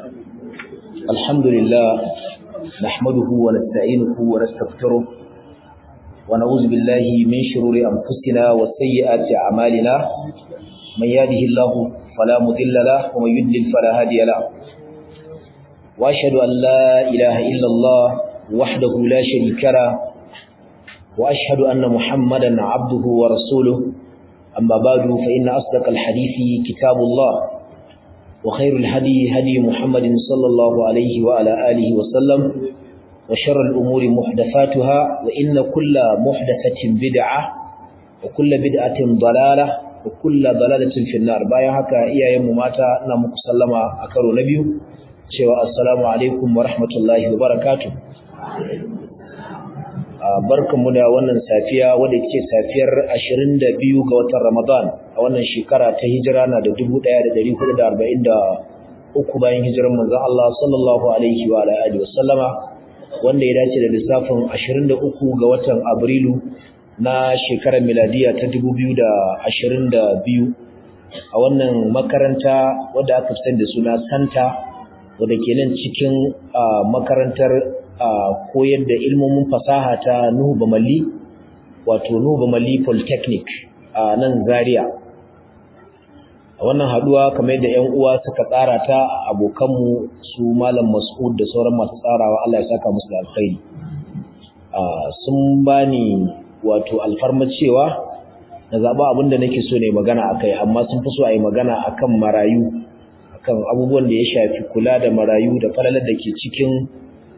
الحمد لله نحمده ونستعينه ونستغفره ونعوذ بالله من شرور أنفسنا وسيئات أعمالنا من يهده الله فلا مضل له ومن يضلل فلا هادي له وأشهد أن لا إله إلا الله وحده لا شريك له وأشهد أن محمدا عبده ورسوله أما بعد فإن أصدق الحديث كتاب الله وخير الهدي هدي محمد صلى الله عليه وعلى آله وسلم وشر الأمور محدثاتها وإن كل محدثة بدعة وكل بدعة ضلالة وكل ضلالة في النار بايا هكا إيا يوم ماتا نامك سلما أكرو نبيو شوى السلام عليكم ورحمة الله وبركاته barkanmu da wannan safiya wadda ke safiyar 22 ga watan Ramadan a wannan shekara ta hijira na da 1443 bayan hijirar manzon Allah sallallahu alaihi wa alihi wasallama wanda ya dace da lissafin 23 ga watan Abrilu na shekarar miladiya ta 2022 a wannan makaranta wadda aka fi da suna Santa wadda ke nan cikin makarantar koyar da ilmomin fasaha ta Nuhu Bamalli wato Nuhu Bamalli Polytechnic a nan Zaria a wannan haduwa kamar yadda ƴan uwa suka tsara ta abokanmu su Malam Mas'ud da sauran masu tsarawa Allah ya saka musu da alkhairi sun bani wato alfarma cewa na zaba abin da nake so ne magana akai amma sun fi so a yi magana akan marayu akan abubuwan da ya shafi kula da marayu da falalar da ke cikin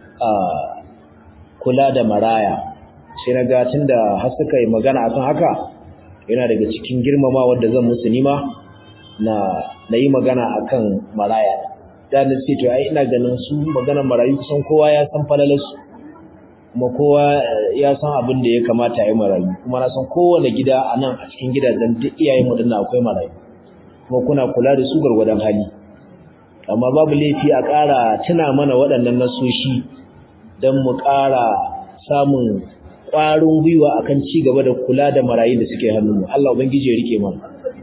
kula da maraya sai na ga tunda har suka yi magana akan haka yana daga cikin girmama wanda zan musu nima na na yi magana akan maraya da na ce to ai ina ganin su maganar marayu kusan kowa ya san falalarsu kuma kowa ya san abin da ya kamata yi marayu kuma na san kowane gida a nan a cikin gidajen duk iyayen mu dinnan akwai marayu kuma kuna kula da su gargwadon hali amma babu laifi a ƙara tuna mana waɗannan nasoshi don mu ƙara samun ƙwarin gwiwa akan ci gaba da kula da marayu da suke hannunmu Allah ubangiji ya rike mana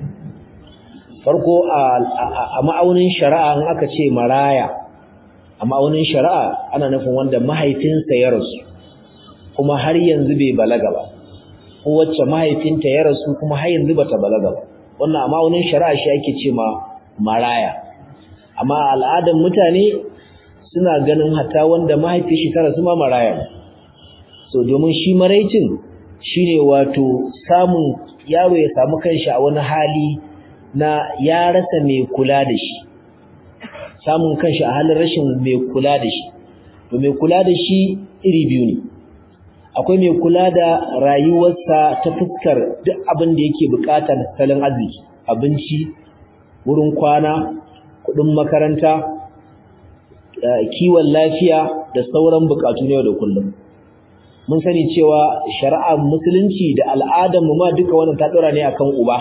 farko a ma'aunin shari'a in aka ce maraya a ma'aunin shari'a ana nufin wanda mahaifinsa ya rasu kuma har yanzu bai balaga ba ko wacce mahaifinta ya rasu kuma har yanzu bata balaga ba wannan a ma'aunin shari'a shi ake ce ma maraya amma al'adar mutane suna ganin hatta wanda mahaifi shi ta rasu ma maraya so domin shi maraicin shine wato samun yaro ya samu kanshi a wani hali na ya rasa mai kula da shi samun kanshi a halin rashin mai kula da shi to mai kula da shi iri biyu ne akwai mai kula da rayuwarsa ta fuskar duk abin da yake bukata da salon arziki abinci wurin kwana kudin makaranta kiwon lafiya da sauran bukatu ne da kullum mun sani cewa shari'ar musulunci da al'adar mu ma duka wannan ta dora ne akan uba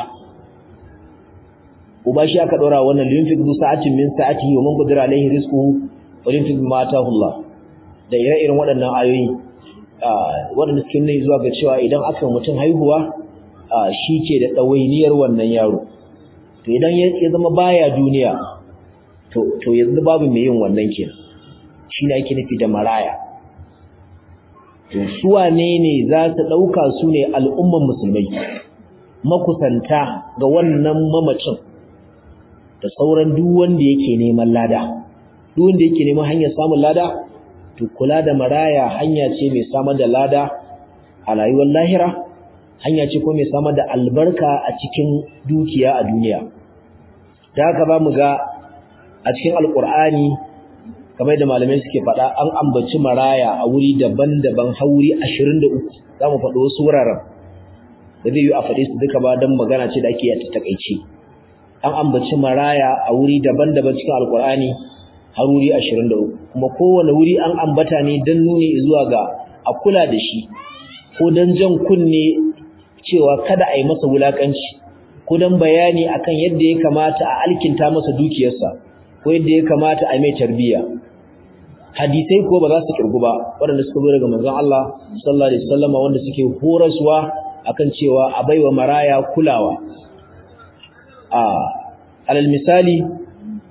uba shi aka dora wannan linfik du sa'atin min sa'ati wa man qadara alaihi rizquhu wa linfik ma Allah da ire-iren waɗannan ayoyi waɗanda suke nuna zuwa ga cewa idan aka mutum haihuwa shi ke da ɗawainiyar wannan yaro to idan ya zama baya duniya to yanzu babu mai yin wannan kenan shine ake nufi da maraya to su wane ne za su dauka su ne al'umman musulmai makusanta ga wannan mamacin da sauran duk wanda yake neman lada duk wanda yake neman hanyar samun lada to kula da maraya hanya ce mai samar da lada a rayuwar lahira hanya ce ko mai samar da albarka a cikin dukiya a duniya da haka ba mu ga a cikin alkur'ani kamar da malamai suke faɗa an ambaci maraya a wuri daban-daban hauri 23 za mu faɗi wasu wuraren da zai yi a faɗi su duka ba don magana ce da ake yata takaici an ambaci maraya a wuri daban-daban cikin alkur'ani har wuri 23 kuma kowane wuri an ambata ne don nuni zuwa ga a kula da shi ko don jan kunne cewa kada a yi masa wulakanci ko don bayani akan yadda ya kamata a alkinta masa dukiyarsa ko yadda ya kamata a mai tarbiyya hadisai ko ba za su kirgu ba waɗanda suka zo daga manzon Allah sallallahu alaihi wasallam wanda suke horaswa akan cewa a baiwa maraya kulawa a alal misali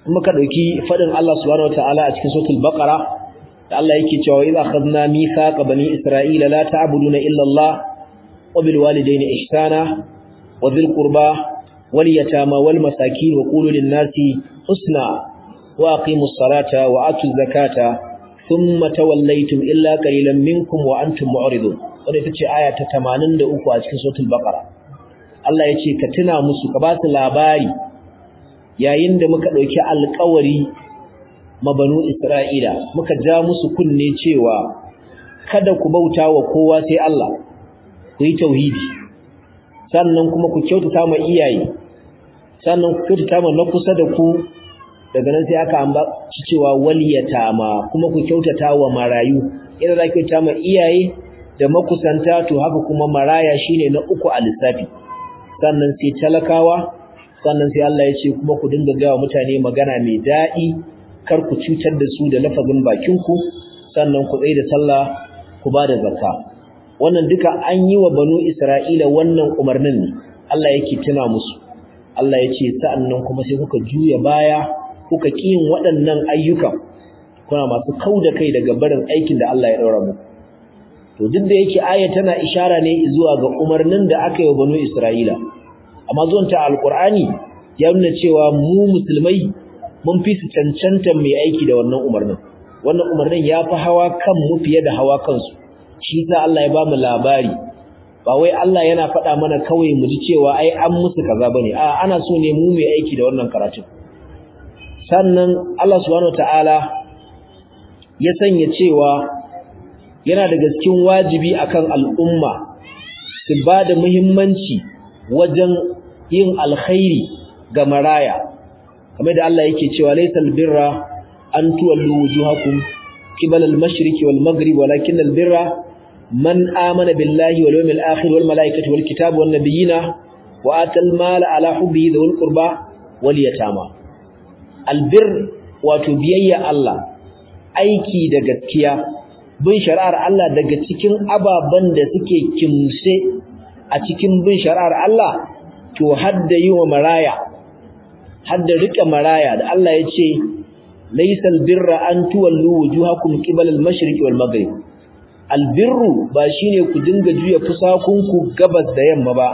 muka dauki fadin Allah subhanahu wataala a cikin suratul baqara da Allah yake cewa idza akhadna mithaqa bani isra'ila la ta'buduna illa Allah wa bil walidayni ihsana wa dhil qurba wal yatama wal masakin wa qulu lin nasi husna wa aqimus salata wa atuz zakata thumma tawallaytum illa qalilan minkum wa antum mu'ridun wannan ita ce aya ta 83 a cikin suratul baqara Allah yace ka tuna musu ka ba su labari yayin da muka dauki alƙawari mabanu Isra'ila muka ja musu kunne cewa kada ku bauta wa kowa sai Allah ku yi tauhidi sannan kuma ku kyautata ma iyaye sannan ku kyautata ma na kusa da ku daga nan sai aka ambaci cewa waliyata ma kuma ku kyautata wa marayu idan za ku kyautata ma iyaye da makusanta to haka kuma maraya shine na uku a lissafi sannan sai talakawa sannan sai Allah ya ce kuma ku dinga gawa mutane magana mai daɗi kar ku cutar da su da lafazin bakinku sannan ku tsaye da sallah ku ba da zakka wannan duka an yi wa banu Isra'ila wannan umarnin ne Allah yake tuna musu Allah ya ce sa'annan kuma sai kuka juya baya kuka kiyin waɗannan ayyukan kuna masu kauda kai daga barin aikin da Allah ya daura muku to duk da yake aya tana ishara ne zuwa ga umarnin da aka yi wa banu Isra'ila amma zuwan ta alqur'ani ya nuna cewa mu musulmai mun fi su cancanta mai aiki da wannan umarnin wannan umarnin ya fi hawa kan mu fiye da hawa kansu shi sa Allah ya ba mu labari ba wai Allah yana faɗa mana kawai mu ji cewa ai an musu kaza bane a ana so ne mu mai aiki da wannan karatun sannan Allah subhanahu wataala ya sanya cewa yana daga cikin wajibi akan al'umma su ba da muhimmanci wajen yin alkhairi ga maraya kamar da Allah yake cewa laysal birra an tuwallu wujuhakum qibala al-mashriqi wal maghrib walakin al-birra man amana billahi wal yawmil akhir wal malaikati wal kitabi wan nabiyina wa atal mala ala hubbihi dhul qurba wal yatama albir wato biyayya Allah aiki da gaskiya bin shari'ar Allah daga cikin ababan da suke kimse a cikin bin shari'ar Allah to hadda yi wa maraya hadda rika maraya da Allah ya ce laysal birra an tuwallu wujuhakum qibala al-mashriqi wal maghrib albirru ba shine ku dinga juya fusakunku gabas da yamma ba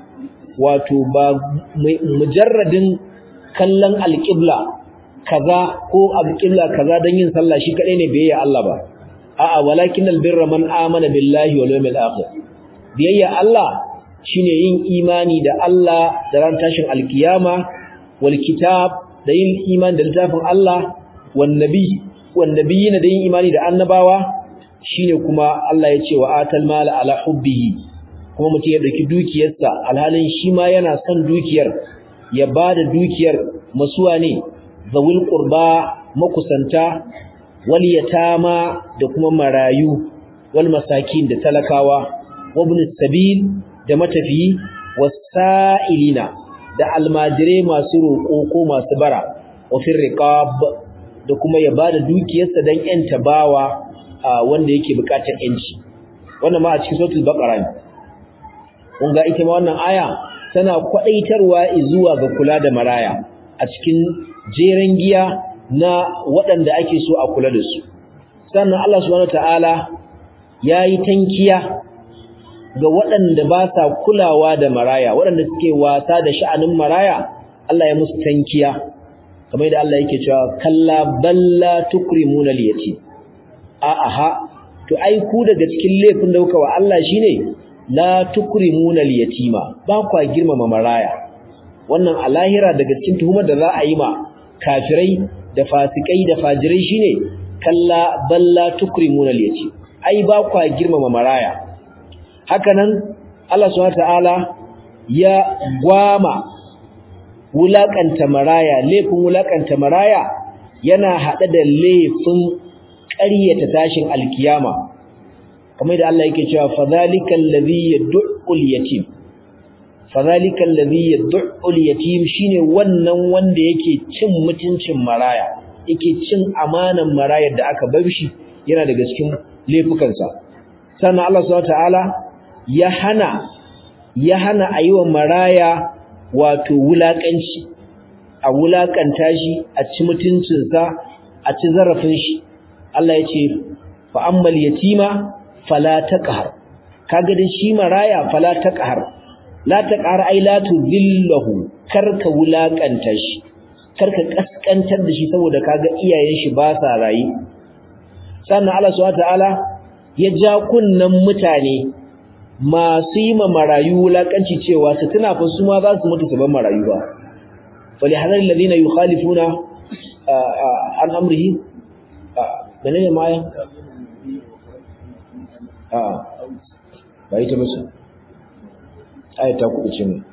wato ba mujarradin kallon alqibla kaza ko alqibla kaza dan yin sallah shi kadai ne biyayya Allah ba a'a walakin albirra man amana billahi wal yawmil akhir biyayya Allah shine yin imani da Allah da ran tashin alkiyama wal kitab da yin imani da littafin Allah wan nabi wan nabiyina da yin imani da annabawa shine kuma Allah ya ce wa atal mala ala hubbihi kuma mutum ya dauki dukiyarsa alhalin shi ma yana son dukiyar ya bada dukiyar masuwa ne zawil qurba makusanta wal yatama da kuma marayu wal masakin da talakawa wabn sabil da matafiyi wasailina da almajirai masu roƙo ko masu bara wa fil riqab da kuma ya bada dukiyarsa dan yanta bawa wanda yake bukatar yanci wannan ma a cikin suratul baqara ne kun ga ita ma wannan aya tana kwadaitarwa zuwa ga kula da maraya a cikin jeren giya na waɗanda ake so a kula da su sannan Allah subhanahu wataala yayi tankiya ga waɗanda ba sa kulawa da maraya waɗanda suke wasa da sha'anin maraya Allah ya musu tankiya kamar da Allah yake cewa kalla balla tukrimuna al-yatim a'a to ai ku daga cikin laifin da kuka wa Allah shine la tukrimuna al-yatima ba kwa girmama maraya wannan a lahira daga cikin tuhumar da za a yi ma kafirai da fasikai da fajirai shine kalla balla tukrimuna al-yatim ai ba kwa girmama maraya hakanan Allah subhanahu ta'ala ya gwama wulakanta maraya laifin wulakanta maraya yana hada da laifin ƙaryata tashin alkiyama kamar da Allah yake cewa fadhalikal ladhi yad'ul yatim fadhalikal ladhi yad'ul yatim shine wannan wanda yake cin mutuncin maraya yake cin amanan marayar da aka bar shi yana daga cikin laifukansa sannan Allah subhanahu ta'ala ya hana ya hana ayiwa maraya wato wulakanci a wulakanta shi a ci mutuncinsa a ci zarafin shi Allah ya ce fa ammal yatima fala taqhar kaga da shi maraya fala taqhar la taqhar ai la tudillahu karka wulakanta shi karka kaskantar da shi saboda kaga iyayen shi ba sa rayi sannan Allah subhanahu wataala ya ja kunnan mutane masu yi ma marayu wulakanci cewa su tuna fa su ma za su mutu su ban marayu ba fali hadar alladhina yukhalifuna an amrihi menene ma ya a ba ita ba su ayata ku ce mu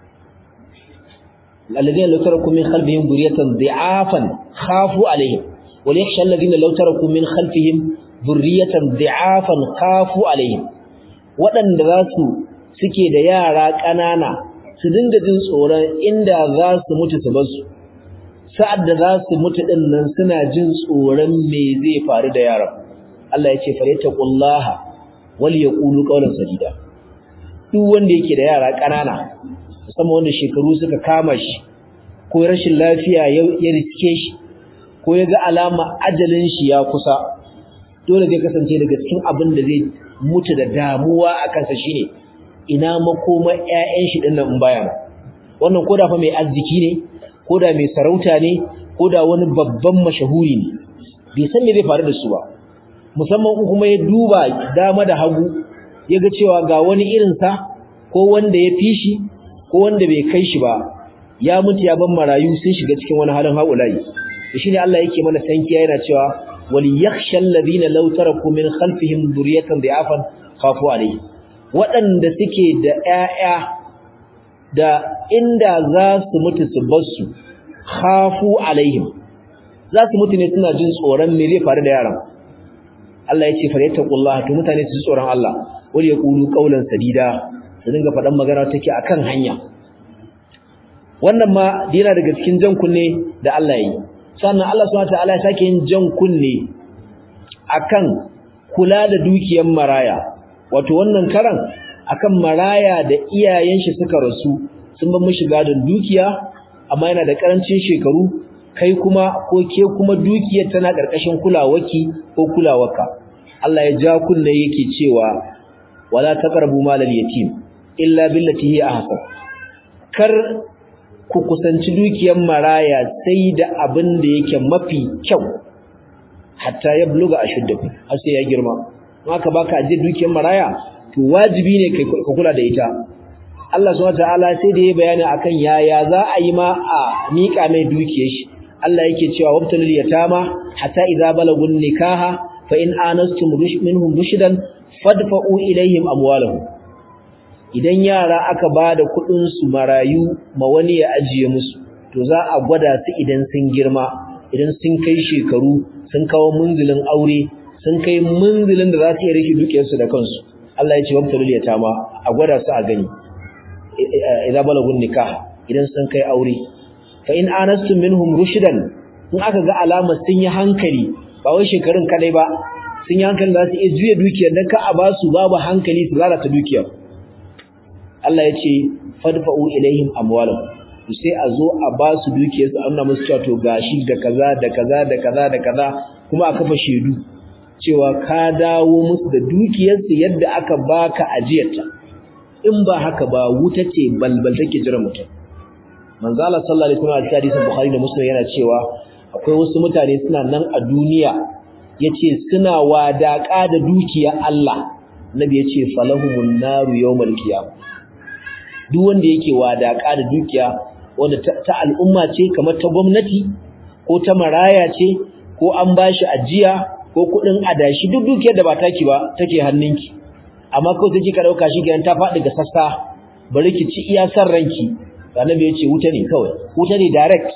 alladhina law taraku min khalfihim dhurriyatan dhi'afan khafu alaihim wal yakhsha alladhina law taraku min khalfihim dhurriyatan dhi'afan khafu alaihim waɗanda za su suke da yara ƙanana su dinga jin tsoron inda za su mutu su basu sa'ad da za su mutu ɗin nan suna jin tsoron me zai faru da yaran Allah ya ce falyattaqullaha wal yaqulu qawlan sadida duk wanda yake da yara ƙanana musamman wanda shekaru suka kama shi ko rashin lafiya ya riske shi ko ya ga alama ajalin shi ya kusa dole zai kasance daga cikin abin da zai mutu da damuwa a kansa shine ina makoma ƴaƴan shi dinnan in baya wannan koda fa mai arziki ne koda mai sarauta ne koda wani babban mashahuri ne bai san me zai faru da su ba musamman in kuma ya duba dama da hagu ya ga cewa ga wani irin sa ko wanda ya fi shi ko wanda bai kai shi ba ya mutu ya ban marayu sun shiga cikin wani halin haulayi shine Allah yake mana tankiya yana cewa وليخشى الذين لو تركوا من خلفهم ذرية ضعافا خافوا عليه waɗanda suke da ƴaƴa da inda za su mutu su bar su khafu alaihim za su mutu ne suna jin tsoron me zai faru da yaran Allah ya ce fa yattaqullaha to mutane su tsoron Allah wal yaqulu qawlan sadida su dinga faɗan magana take akan hanya wannan ma dina daga cikin jan kunne da Allah ya yi sannan Allah subhanahu wataala ya sake yin jan kunne akan kula da dukiyar maraya wato wannan karan akan maraya da iyayen shi suka rasu sun bar mishi gadon dukiya amma yana da karancin shekaru kai kuma ko ke kuma dukiyar tana karkashin kulawaki ko kulawarka Allah ya ja kunne yake cewa wala taqrabu malal yatim illa billati hi ahsan kar ku kusanci dukiyar maraya sai da abin da yake mafi kyau hatta ya buluga ashuddaku har sai ya girma haka baka aje dukiyar maraya to wajibi ne kai ka kula da ita Allah subhanahu wataala sai da ya bayani akan yaya za a yi ma a mika mai dukiyar shi Allah yake cewa wabtalul yatama hatta idza balagun nikaha fa in anastum minhum rushdan fadfa'u ilaihim amwalahum idan yara aka bada kudin su marayu ma wani ya ajiye musu to za a gwada su idan sun girma idan sun kai shekaru sun kawo munzilin aure sun kai munzilin da za su iya rike dukiyar su da kansu Allah ya ce wabtalul yatama a gwada su a gani idza balagun nikah idan sun kai aure fa in anastum minhum rushdan in aka ga alamar sun yi hankali ba wai shekarun kadai ba sun yi hankali za su iya juya dukiyar dan ka a ba su babu hankali su lalata dukiyar Allah ya ce fadfa'u ilaihim amwalahum sai a zo a ba su dukiyar su annuna musu cewa to gashi da kaza da kaza da kaza da kaza kuma aka fa shedu cewa ka dawo musu da dukiyar su yadda aka baka ajiyarta in ba haka ba wuta ce balbal take jira mutum manzo Allah sallallahu alaihi wasallam a hadisin Bukhari da Muslim yana cewa akwai wasu mutane suna nan a duniya yace suna wadaka da dukiya Allah nabi yace falahumun naru yawmal qiyam duk wanda yake wadaka da dukiya wanda ta al'umma ce kamar ta gwamnati ko ta maraya ce ko an bashi ajiya ko kudin adashi duk dukiyar da ba taki ba take hannunki amma ko take ka dauka shi gidan ta faɗi ga sassa bari ki ci iya san ranki annabi yace wuta ne kawai wuta ne direct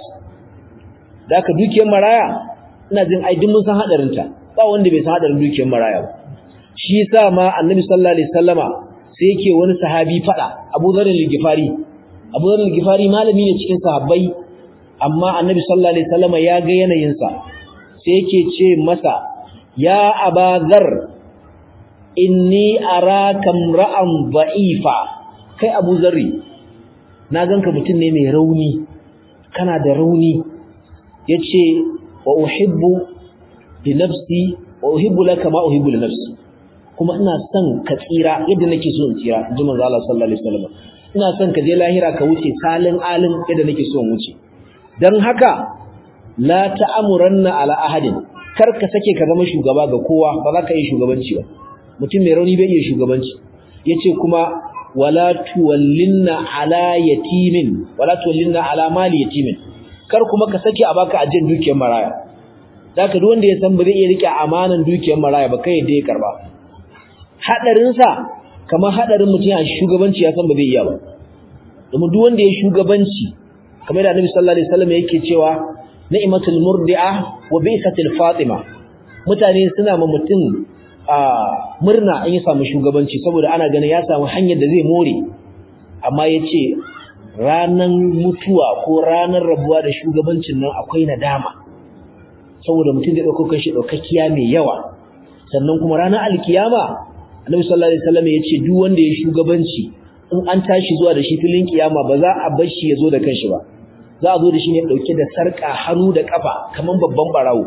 da ka dukiyar maraya ina jin ai duk mun san hadarin ta ba wanda bai san hadarin dukiyar maraya ba shi yasa ma annabi sallallahu alaihi wasallama sai yake wani sahabi fada Abu Dharr al-Ghifari Abu Dharr al-Ghifari malami ne cikin sahabbai amma annabi sallallahu alaihi wasallama ya ga yanayin sa sai yake ce masa ya Aba Dharr inni araka ra'an dha'ifa kai Abu Dharr na ganka mutum ne mai rauni kana da rauni yace wa uhibbu li nafsi wa uhibbu laka ma uhibbu li nafsi kuma ina son ka tsira yadda nake so in tsira inji manzo Allah sallallahu alaihi wasallam ina son ka je lahira ka wuce salin alin yadda nake so in wuce dan haka la ta'amuranna ala ahadin kar ka sake ka zama shugaba ga kowa ba za ka yi shugabanci ba mutum mai rauni bai iya shugabanci yace kuma wala tuwallinna ala yatimin wala tuwallinna ala mali yatimin kar kuma ka sake a baka ajin dukiyar maraya zaka duk wanda ya san ba zai iya rike amanan dukiyar maraya ba kai da ya karba hadarin sa kamar hadarin mutum a shugabanci ya san ba zai iya ba domin duk wanda ya shugabanci kamar da Annabi sallallahu alaihi wasallam yake cewa ni'matul murdi'a wa bi'satil fatima mutane suna ma mutum murna an yi samu shugabanci saboda ana ganin ya samu hanyar da zai more amma yace ranan mutuwa ko ranar rabuwa da shugabancin nan akwai nadama saboda mutum da dauko kanshi daukakkiya mai yawa sannan kuma ranar alkiyama Annabi sallallahu alaihi wasallam yace duk wanda ya shugabanci in an tashi zuwa da shi filin kiyama ba za a bar shi ya zo da kanshi ba za a zo da shi ne dauke da sarka hannu da kafa kaman babban barawo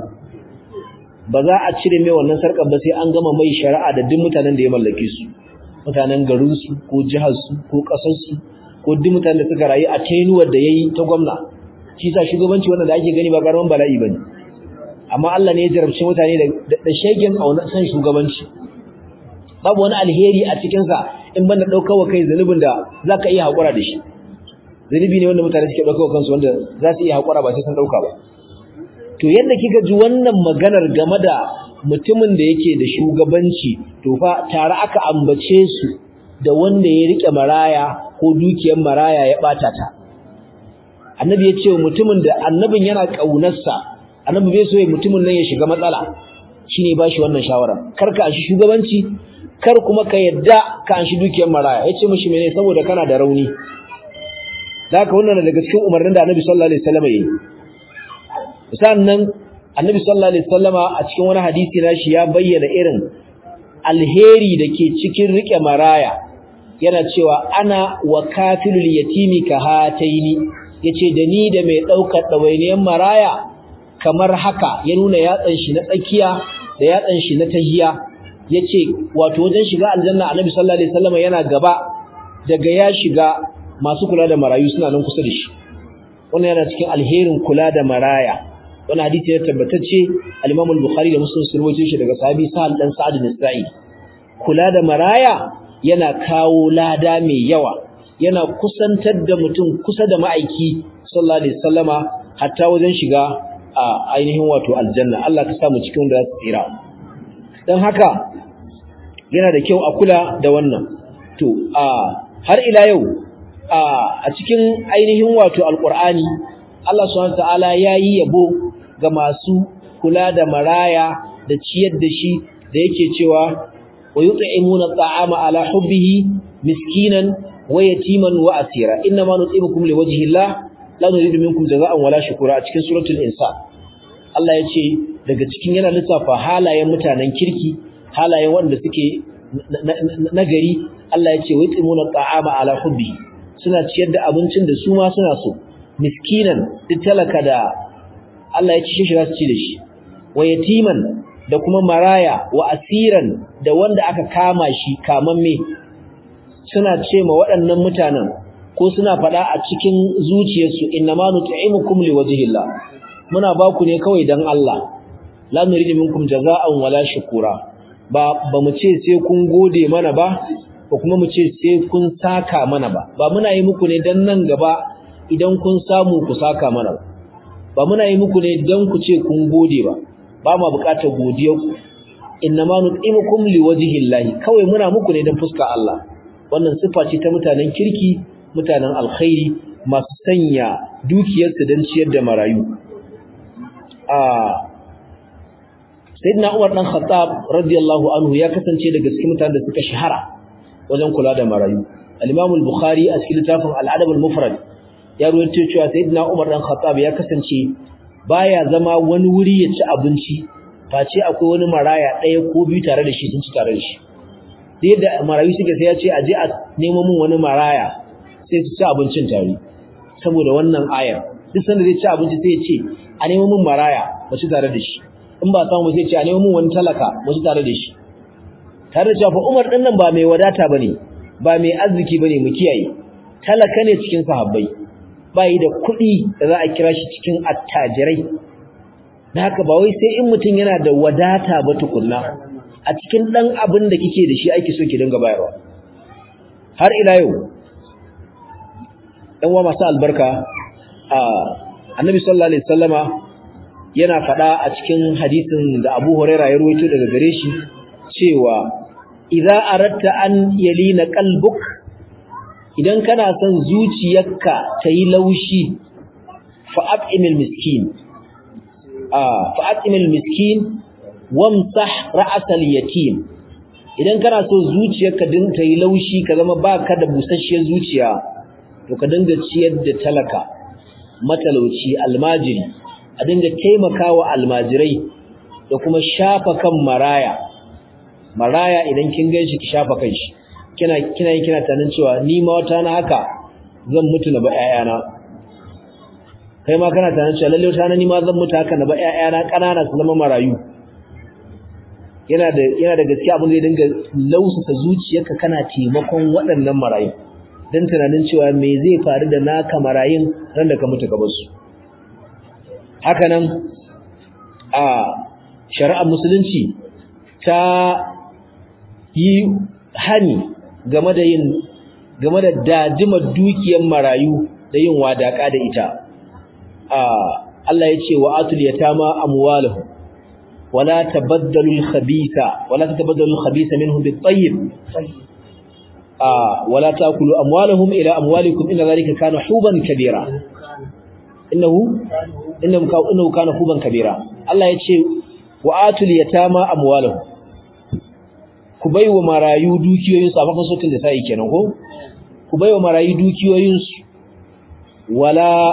ba za a cire mai wannan sarkar ba sai an gama mai shari'a da duk mutanen da ya mallake su mutanen garin su ko jihar su ko kasar su ko duk mutanen da suka rayu a tenuwar da yayi ta gwamna shi sa shugabanci wannan da ake gani ba karaman bala'i bane amma Allah ne ya jarabce mutane da da shegen auna san shugabanci babu wani alheri a cikin sa in banda daukar wa kai zanubin da zaka iya hakura da shi zanubi ne wanda mutane suke daukar kansu wanda za su iya hakura ba sai sun dauka ba to yadda kika ji wannan maganar game da mutumin da yake da shugabanci to fa tare aka ambace su da wanda ya rike maraya ko dukiyar maraya ya bata ta annabi ya ce mutumin da annabin yana kaunarsa annabi bai so ya mutumin nan ya shiga matsala shine ba shi wannan shawara kar ka anshi shugabanci kar kuma ka yadda ka anshi dukiyar maraya yace mishi mene saboda kana da rauni haka wannan daga cikin umarnin da annabi sallallahu alaihi wasallam yayi sannan annabi sallallahu alaihi wasallama a cikin wani hadisi nashi ya bayyana irin alheri dake cikin rike maraya yana cewa ana wa kafilul yatimi ka hataini yace da ni da mai daukar dawainiyan maraya kamar haka ya nuna yatsan shi na tsakiya da yatsan shi na tahiya yace wato wajen shiga aljanna annabi sallallahu alaihi wasallama yana gaba daga ya shiga masu kula da marayu suna nan kusa da shi wannan yana cikin alherin kula da maraya wannan hadisi ya tabbatacce al-Imam al-Bukhari da Muslim sun rawaito shi daga sahabi Sa'ad dan Sa'ad bin Sa'id kula da maraya yana kawo lada mai yawa yana kusantar da mutum kusa da ma'aiki sallallahu alaihi wasallama hatta wajen shiga a ainihin wato aljanna Allah ka sa mu cikin da su tsira dan haka yana da kyau a kula da wannan to a har ila yau a cikin ainihin wato alqur'ani Allah subhanahu wa ta'ala yayi yabo ga masu kula da maraya da ciyar da shi da yake cewa wa yut'imuna at'ama ala hubbihi miskinan wa yatiman wa asira inna ma nut'imukum liwajhi Allah la nuridu minkum jazaa'an wala shukura a cikin suratul insan Allah ya ce daga cikin yana lissafa halayen mutanen kirki halayen wanda suke nagari Allah ya ce wa yut'imuna at'ama ala hubbihi suna ciyar da abincin da su ma suna so miskinan duk talaka da Allah ya ci shi za su ci da shi wa yatiman da kuma maraya wa asiran da wanda aka kama shi kamamme suna ce ma waɗannan mutanen ko suna faɗa a cikin zuciyarsu innama nut'imukum liwajhillah muna ba ku ne kawai dan Allah la nuridu minkum jazaa'an wala shukura ba ba mu ce sai kun gode mana ba ko kuma mu ce sai kun saka mana ba ba muna yi muku ne dan nan gaba idan kun samu ku saka mana ba ba muna yi muku ne dan ku ce kun gode ba ba ma bukatar godiyar ku innama nut'imukum liwajhillahi kawai muna muku ne dan fuska Allah wannan sifa ce ta mutanen kirki mutanen alkhairi masu sanya dukiyarsu dan ciyar da marayu a sayyidina Umar dan Khattab radiyallahu anhu ya kasance daga cikin mutanen da suka shahara wajen kula da marayu al-Imam al-Bukhari a cikin littafin al-Adab al-Mufrad ya ruwaito cewa sayyidina Umar dan Khattab ya kasance baya zama wani wuri ya ci abinci face akwai wani maraya ɗaya ko biyu tare da shi sun ci tare da shi yadda marayu suke sai ya ce aje a nemo min wani maraya sai su ci abincin tare saboda wannan ayar duk sanda zai ci abinci sai ya ce a nemo min maraya mu ci tare da shi in ba samu sai ya ce a nemo min wani talaka mu ci tare da shi tare da cewa fa Umar din nan ba mai wadata bane ba mai arziki bane mu kiyaye talaka ne cikin sahabbai bai da kuɗi da za a kira shi cikin attajirai da haka ba wai sai in mutum yana da wadata ba tukunna a cikin dan abin da kike da shi ake so ki dinga bayarwa har ila yau ɗan wa masu albarka a annabi sallallahu alaihi wasallama yana faɗa a cikin hadisin da Abu Huraira ya ruwaito daga gare shi cewa idza aratta an yalina qalbuk idan kana son zuciyarka ta yi laushi fa at'imil miskin ah fa at'imil miskin wamsah ra'sal yatim idan kana so zuciyarka din ta yi laushi ka zama baka da busasshiyar zuciya to ka dinga ciyar da talaka matalauci almajiri a dinga taimakawa almajirai da kuma shafa kan maraya maraya idan kin ganshi ki shafa kanshi kina kina yin kina tanin cewa ni ma wata na haka zan mutu na ba ƴaƴana kai ma kana tanin cewa lalle wata na ni ma zan mutu haka na ba ƴaƴana kanana su zama marayu yana da yana da gaskiya abin zai dinga lausasa zuciyarka kana taimakon waɗannan marayu dan tunanin cewa me zai faru da naka marayun ran da ka mutu ka bar su haka nan a shari'ar musulunci ta yi hani game da yin game da dadimar dukiyar marayu da yin wadaka da ita Allah ya ce wa atul yatama amwaluhum wala tabaddalu al-khabitha wala tatabaddalu al-khabitha minhu bit-tayyib wala taakulu amwalahum ila amwalikum inna dhalika kana huban kabira innahu innahu innahu kana huban kabira Allah ya ce wa atul yatama amwalahum ku baiwa marayu dukiyoyinsu a mafan sautin da sai kenan ko ku baiwa marayu dukiyoyinsu wala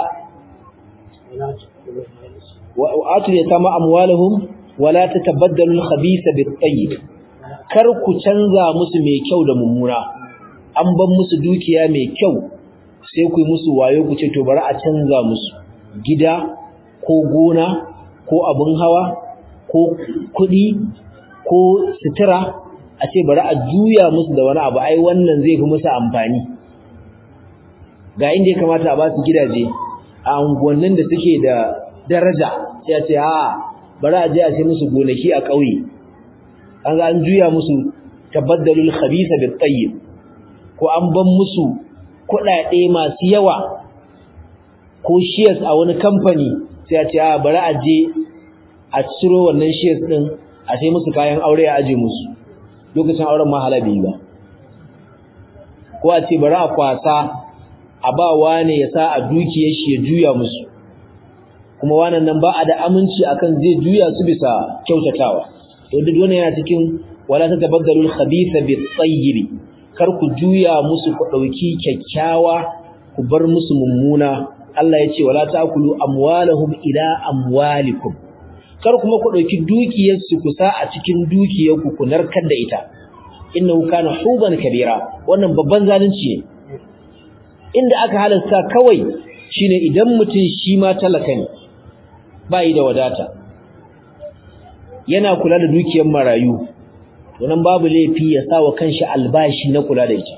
wa atul yatama amwalahum wala tatabaddalu al-khabitha bit-tayyib kar ku canza musu mai kyau da mummuna an ban musu dukiya mai kyau sai ku yi musu wayo ku ce to bari a canza musu gida ko gona ko abin hawa ko kuɗi ko sutura a ce bari a juya musu da wani abu ai wannan zai fi musu amfani ga inda ya kamata a ba su gidaje a unguwannin da suke da daraja sai a ce a bari a je a ce musu gonaki a ƙauye an ga an juya musu tabaddalul khabitha bit tayyib ko an ban musu kuɗaɗe masu yawa ko shares a wani kamfani sai a ce a bari a je a ciro wannan shares din a sai musu kayan aure a aje musu lokacin auren ma halabi ba ko a ce bari a kwasa a ba wane ya sa a dukiyar shi ya juya musu kuma wannan nan ba a da aminci akan zai juya su bisa kyautatawa to duk wannan yana cikin wala tatabaddalu al-khabitha bit-tayyib kar ku juya musu ku dauki kyakkyawa ku bar musu mummuna Allah ya ce wala ta'kulu amwalahum ila amwalikum kar kuma ku dauki dukiyar su ku sa a cikin dukiyar ku ku narkar da ita innahu kana huban kabira wannan babban zalunci ne inda aka halasta kawai shine idan mutum shi ma talaka ne bai da wadata yana kula da dukiyar marayu wannan babu laifi ya sawa kanshi albashi na kula da ita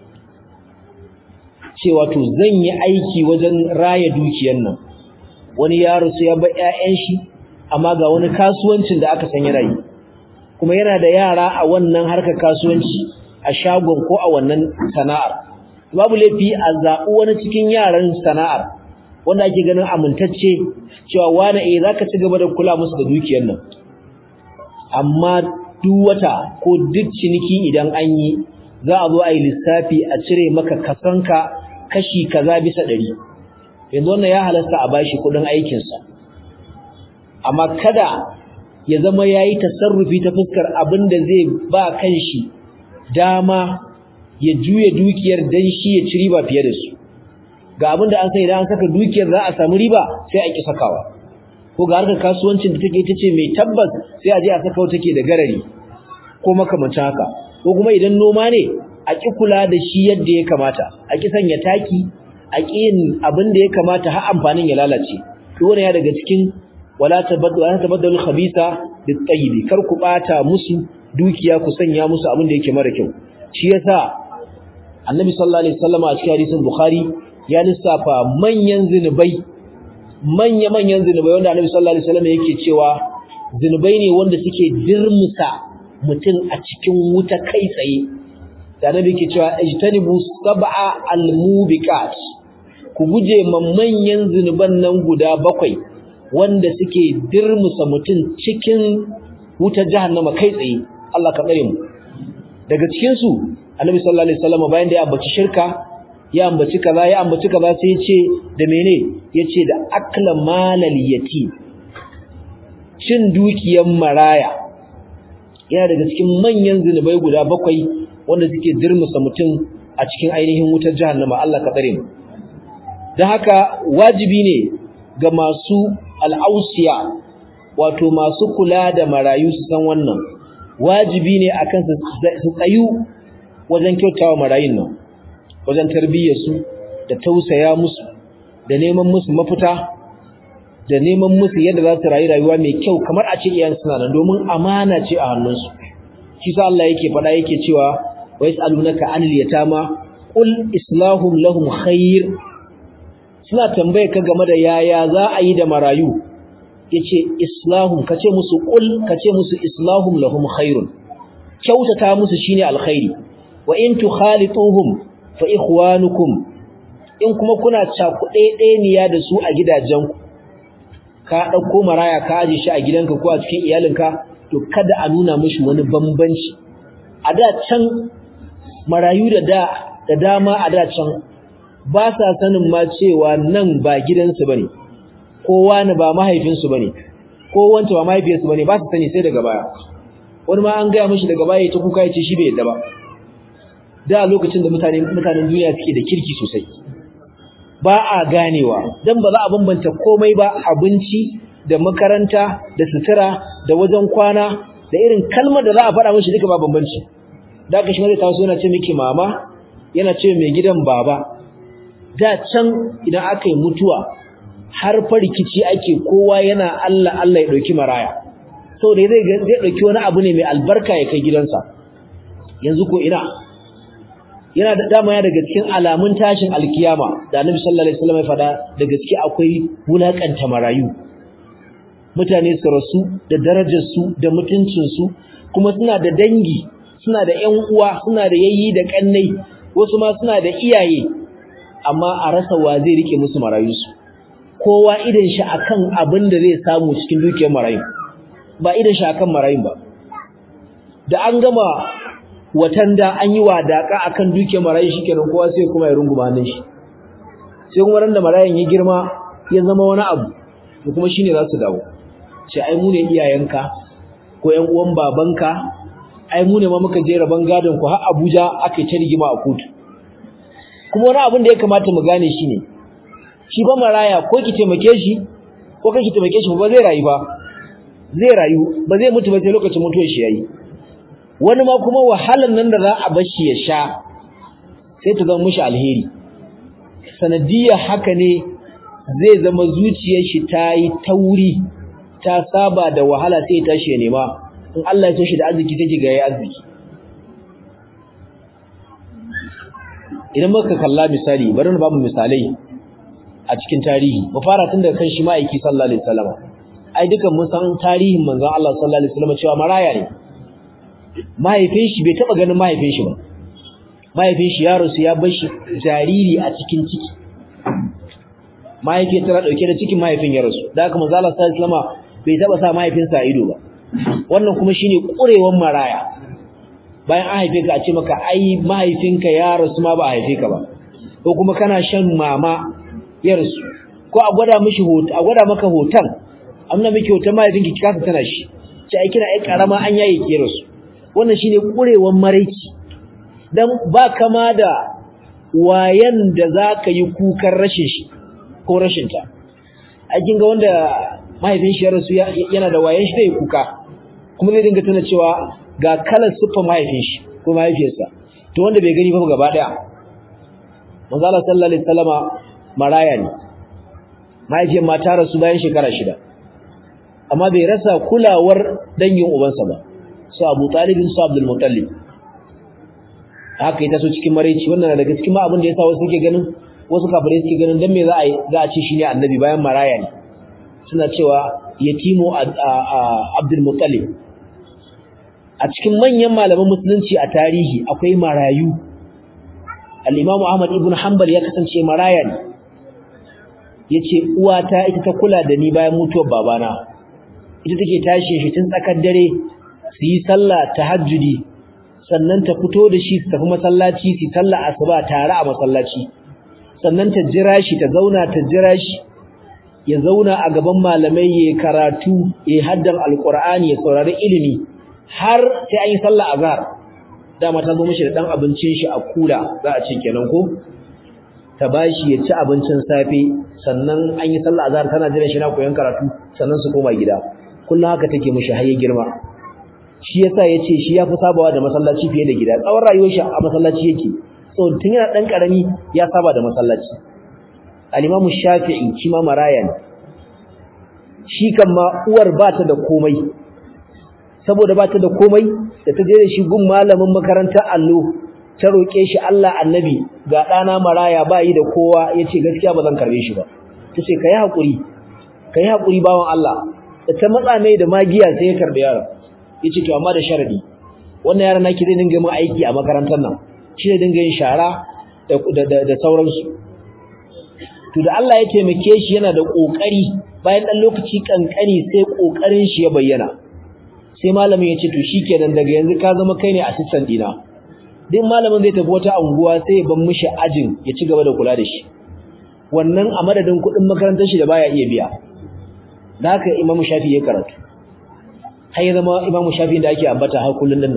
cewa to zan yi aiki wajen raya dukiyar nan wani yaro sai ya bar ƴaƴan shi amma ga wani kasuwancin da aka san yana yi kuma yana da yara a wannan harkar kasuwanci a shagon ko a wannan sana'ar babu laifi a zaɓi wani cikin yaran sana'ar wanda ake ganin amintacce cewa wani eh zaka ci gaba da kula musu da dukiyar nan amma duk wata ko duk ciniki idan an yi za a zo a yi lissafi a cire maka kasanka kashi kaza bisa ɗari yanzu wannan ya halasta a bashi kuɗin aikinsa amma kada ya zama ya yi tasarrufi ta fuskar abin da zai ba kanshi dama ya juya dukiyar dan shi ya ci riba fiye da su ga abin da an sai idan an saka dukiyar za a samu riba sai a ki sakawa ko ga harkar kasuwancin da take ita ce mai tabbas sai a je a saka wata ke da garari ko makamancin haka ko kuma idan noma ne a ki kula da shi yadda ya kamata a ki sanya taki a ƙin abin da ya kamata har amfanin ya lalace dole ya daga cikin wala tabaddalu wala tabaddalu khabisa bit tayyib kar ku bata musu dukiya ku sanya musu abin da yake mara kyau shi yasa annabi sallallahu alaihi wasallam a cikin hadisin bukhari ya lissafa manyan zinubai manya manyan zinubai wanda annabi sallallahu alaihi wasallam yake cewa zinubai ne wanda suke dirmusa mutum a cikin wuta kai tsaye da annabi yake cewa ijtanibu sab'a almubiqat ku guje man manyan zinuban nan guda bakwai wanda suke dirmusa mutum cikin wutar jahannama kai tsaye Allah ka tsare mu daga cikin su Annabi sallallahu alaihi wasallam bayan da ya ambaci shirka ya ambaci kaza ya ambaci kaza sai ya ce da mene yace da akla malal yatim cin dukiyar maraya yana daga cikin manyan zinubai guda bakwai wanda suke dirmusa mutum a cikin ainihin wutar jahannama Allah ka tsare mu dan haka wajibi ne ga masu al'ausiya wato masu kula da marayu su san wannan wajibi ne akan su tsayu wajen kyautawa marayun nan wajen tarbiyyar su da tausaya musu da neman musu mafita da neman musu yadda za su rayu rayuwa mai kyau kamar a ce iyayen suna nan domin amana ce a hannunsu shi sa Allah yake faɗa yake cewa wa yas'alunaka anil yatama qul islahum lahum khair suna tambaye ka game da yaya za a yi da marayu yace islahum kace musu qul kace musu islahum lahum khairun kyautata musu shine alkhairi wa in tukhalituhum fa ikhwanukum in kuma kuna cakuɗe ɗeniya da su a gidajenku ka ɗauko maraya ka aje shi a gidanka ko a cikin iyalinka to kada a nuna mishi wani bambanci a da can marayu da da da dama a da can ba sa sanin ma cewa nan ba gidansu bane ko wani ba mahaifinsu bane ko wanta ba mahaifiyarsu bane ba su sani sai daga baya wani ma an gaya mishi daga baya ta kuka yace shi bai yadda ba da lokacin da mutane mutanen duniya suke da kirki sosai ba a ganewa dan ba za a bambanta komai ba abinci da makaranta da sutura da wajen kwana da irin kalmar da za a faɗa mishi duka ba bambanci da aka shi zai taso yana ce miki mama yana ce mai gidan baba da can idan aka yi mutuwa har fa rikici ake kowa yana Allah Allah ya dauki maraya saboda zai zai dauki wani abu ne mai albarka ya kai gidansa yanzu ko ina yana da dama ya daga cikin alamun tashin alkiyama da Annabi sallallahu alaihi wasallam ya fada da gaske akwai wulakanta marayu mutane su rasu da darajar su da mutuncin su kuma suna da dangi suna da ƴan uwa suna da yayyi da kannai wasu ma suna da iyaye amma a rasa wa zai rike musu marayu su kowa idan shi akan abin da zai samu cikin dukiyar marayu ba idan shi akan marayun ba da an gama watan da an yi wadaka akan dukiyar marayu shikenan kowa sai kuma ya runguma hannun shi sai kuma ran da marayun ya girma ya zama wani abu to kuma shine za su dawo ce ai mu ne iyayenka ko ƴan uwan babanka ai mu ne ma muka je raban gadon ku har Abuja aka yi ta rigima a kotu kuma wani abin da ya kamata mu gane shine shi ba maraya ko ki taimake shi ko kake taimake shi ba zai rayu ba zai rayu ba zai mutu ba sai lokacin mutuwar shi yayi wani ma kuma wahalan nan da za a bar shi ya sha sai ta zama mishi alheri sanadiyar haka ne zai zama zuciyar shi ta yi tauri ta saba da wahala sai ya tashi ya nema in Allah ya so shi da arziki sai ga yayi arziki idan muka kalla misali bari na ba mu misalai a cikin tarihi mu fara tun daga kan shi ma'aiki sallallahu alaihi wasallam ai dukan mun san tarihin manzon Allah sallallahu alaihi wasallam cewa maraya ne mahaifin shi bai taba ganin mahaifin shi ba mahaifin shi yaro su ya bar shi jariri a cikin ciki mahaifi tana dauke da cikin mahaifin ya rasu da haka manzon Allah sallallahu alaihi wasallam bai taba sa mahaifinsa a ido ba wannan kuma shine kurewan maraya bayan an haife ka a ce maka ai mahaifinka ya rasu ma ba a haife ka ba ko kuma kana shan mama ya rasu ko a gwada mishi hoto a gwada maka hoton amma miki hoton mahaifinki kika tana shi ce ai kina ai karama an yayi ki rasu wannan shine kurewan maraici dan ba kama da wayan da zaka yi kukan rashin shi ko rashin ta ai kin ga wanda mahaifin shi ya rasu yana da wayan shi zai kuka kuma zai dinga tana cewa ga kalar siffar mahaifin shi ko mahaifiyarsa to wanda bai gani ba gaba daya manzo Allah sallallahu alaihi wasallama maraya ne mahaifiyar ma ta rasu bayan shekara shida amma bai rasa kulawar dangin ubansa ba su Abu Talib su Abdul Muttalib haka ita so cikin maraici wannan daga cikin ma abin da yasa wasu suke ganin wasu kafirai suke ganin dan me za a za a ci shi ne annabi bayan maraya ne suna cewa yatimu Abdul Muttalib a cikin manyan malaman musulunci a tarihi akwai marayu al-Imam Ahmad ibn Hanbal ya kasance maraya ne yace uwata ita ta kula da ni bayan mutuwar babana ita take tashi shi tun tsakar dare su yi sallah tahajjudi sannan ta fito da shi su tafi masallaci su sallah asuba tare a masallaci sannan ta jira shi ta zauna ta jira shi ya zauna a gaban malamai ya karatu ya haddan alqur'ani ya saurari ilimi har sai an yi sallah azhar dama ta zo mishi da dan abincin shi a kula za a ce kenan ko ta bashi ya ci abincin safe sannan an yi sallah azhar tana jira shi na koyon karatu sannan su koma gida kullum haka take mishi har ya girma shi yasa yace shi yafi sabawa da masallaci fiye da gida tsawon rayuwar shi a masallaci yake so tun yana dan karami ya saba da masallaci al-Imam Shafi'i shi ma maraya ne shi kan ma uwar ba ta da komai saboda ba ta da komai da ta je da shi gun malamin makarantar allo ta roke shi Allah annabi ga dana maraya ba yi da kowa yace gaskiya ba zan karbe shi ba tace kai hakuri kai hakuri bawon Allah da ta matsa mai da magiya sai ya karbe yaron yace to amma da sharadi wannan yaron naki zai dinga min aiki a makarantar nan shi ne dinga yin shara da da da sauransu to da Allah ya taimake shi yana da kokari bayan dan lokaci kankani sai kokarin shi ya bayyana sai malamin ya ce to shikenan daga yanzu ka zama kai ne assistant dina din malamin zai tafi wata anguwa sai ya ban mishi ajin ya ci gaba da kula da shi wannan a madadin kuɗin makarantar shi da baya iya biya da haka Imam Shafi ya karatu har ya zama Imam Shafi da ake ambata har kullun nan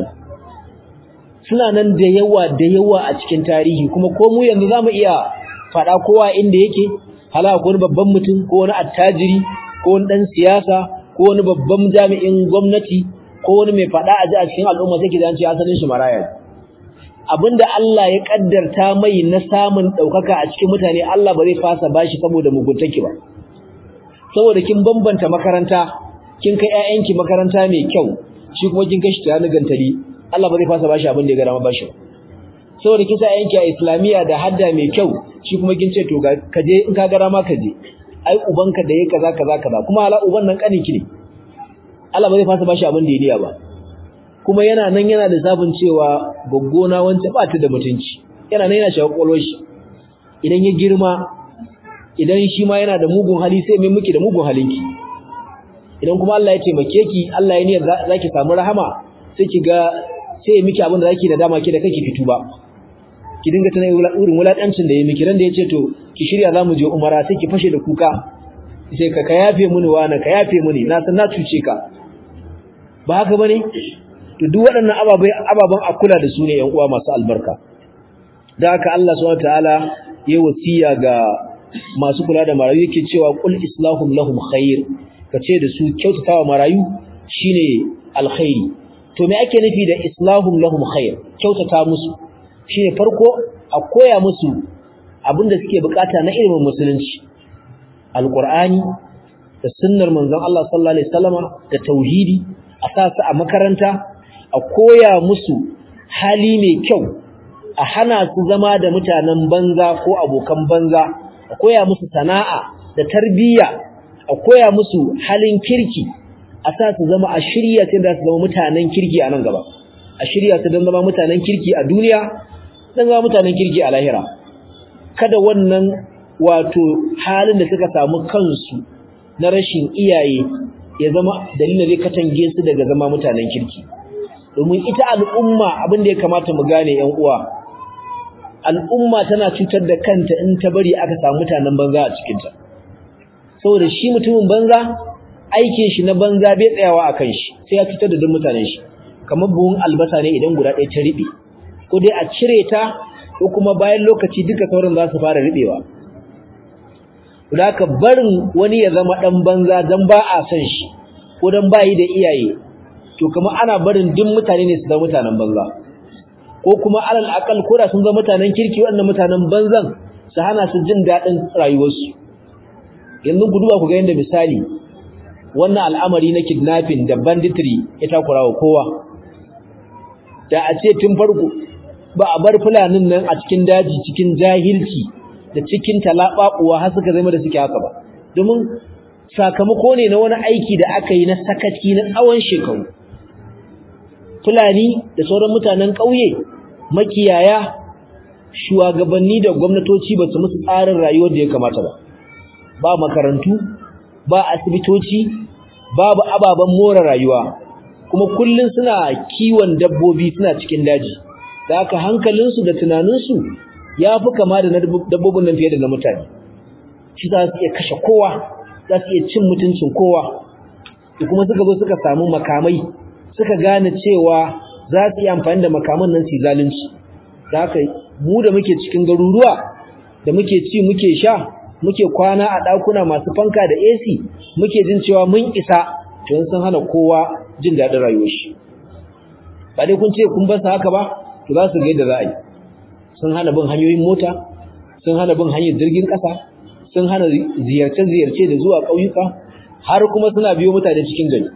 suna nan da yawa da yawa a cikin tarihi kuma ko mu yanzu zamu iya fada kowa inda yake hala ko wani babban mutum ko wani attajiri ko wani dan siyasa ko wani babban jami'in gwamnati ko wani mai fada a ji a cikin al'umma sai kidan ce asalin shi maraya abinda Allah ya kaddarta mai na samun daukaka a cikin mutane Allah ba zai fasa bashi saboda muguntaki ba saboda kin bambanta makaranta kin kai ƴaƴanki makaranta mai kyau shi kuma kin kashi ta gantali Allah ba zai fasa bashi abin da ya ga dama bashi saboda kin sa ƴaƴanki a islamiya da hadda mai kyau shi kuma kin ce to ka je in ka ga dama ka je ai ubanka da yake kaza kaza kaza kuma ala uban nan kaninki ne Allah ba zai fasa bashi abin da ya niya ba kuma yana nan yana da zabin cewa goggona wance ba ta da mutunci yana nan yana shawo kwalwar shi idan ya girma idan shi ma yana da mugun hali sai mai miki da mugun halinki idan kuma Allah ya taimake ki Allah ya niyyar zaki samu rahama sai ki ga sai miki abin da zaki da dama ki da kake fitu ba ki dinga tana irin wulakancin da ya miki ran da yace to ki shirya zamu je umara sai ki fashe da kuka sai ka ka yafe mini wani ka yafe mini na san na cuce ka ba haka bane to duk waɗannan ababai ababan a kula da su ne ƴan uwa masu albarka da haka Allah subhanahu wataala ya wasiya ga masu kula da marayu yake cewa qul islahum lahum khair kace da su kyautatawa marayu shine alkhairi to me ake nufi da islahum lahum khair kyautata musu shine farko a koya musu abinda suke bukata na ilimin musulunci alqur'ani da sunnar manzon Allah sallallahu alaihi wasallama da tauhidi a sa su a makaranta a koya musu hali mai kyau a hana su zama da mutanen banza ko abokan banza a koya musu sana'a da tarbiyya a koya musu halin kirki a sa su zama a shirya su da su zama mutanen kirki a nan gaba a shirya su don zama mutanen kirki a duniya don zama mutanen kirki a lahira kada wannan wato halin da suka samu kansu na rashin iyaye ya zama dalilin zai katange su daga zama mutanen kirki domin ita al'umma abin da ya kamata mu gane yan uwa al'umma tana cutar da kanta in ta bari aka samu mutanen banza a cikinta saboda shi mutumin banza aikin shi na banza bai tsayawa a kan shi sai ya cutar da duk mutanen shi kamar buhun albasa ne idan guda ɗaya ta riɓe ko dai a cire ta ko kuma bayan lokaci duka sauran za su fara riɓewa da ka barin wani ya zama ɗan banza don ba a son shi ko don ba yi da iyaye to kuma ana barin duk mutane ne su zama mutanen banza ko kuma alal akal ko da sun zama mutanen kirki wannan mutanen banzan su hana su jin daɗin rayuwarsu yanzu ku duba ku ga yadda misali wannan al'amari na kidnapping da banditry ya takura wa kowa da a ce tun farko ba a bar fulanin nan a cikin daji cikin jahilci da cikin talaɓaɓuwa har suka zama da suke haka ba domin sakamako ne na wani aiki da aka yi na sakaci na tsawon shekaru fulani da sauran mutanen ƙauye makiyaya shugabanni da gwamnatoci ba su musu tsarin rayuwar da ya kamata ba ba makarantu ba asibitoci babu ababen more rayuwa kuma kullun suna kiwon dabbobi suna cikin daji da haka hankalinsu da tunaninsu ya fi kama da dabbobin nan fiye da na mutane shi za su iya kashe kowa za su iya cin mutuncin kowa da kuma suka zo suka samu makamai suka gane cewa za su yi amfani da makaman nan su zalunci da haka mu da muke cikin garuruwa da muke ci muke sha muke kwana a ɗakuna masu fanka da AC muke jin cewa mun isa to sun hana kowa jin daɗin rayuwar shi ba dai kun ce kun bar haka ba to za su ga yadda za a yi sun hana bin hanyoyin mota sun hana bin hanyar jirgin ƙasa sun hana ziyarce-ziyarce da zuwa ƙauyuka har kuma suna biyo mutane cikin gari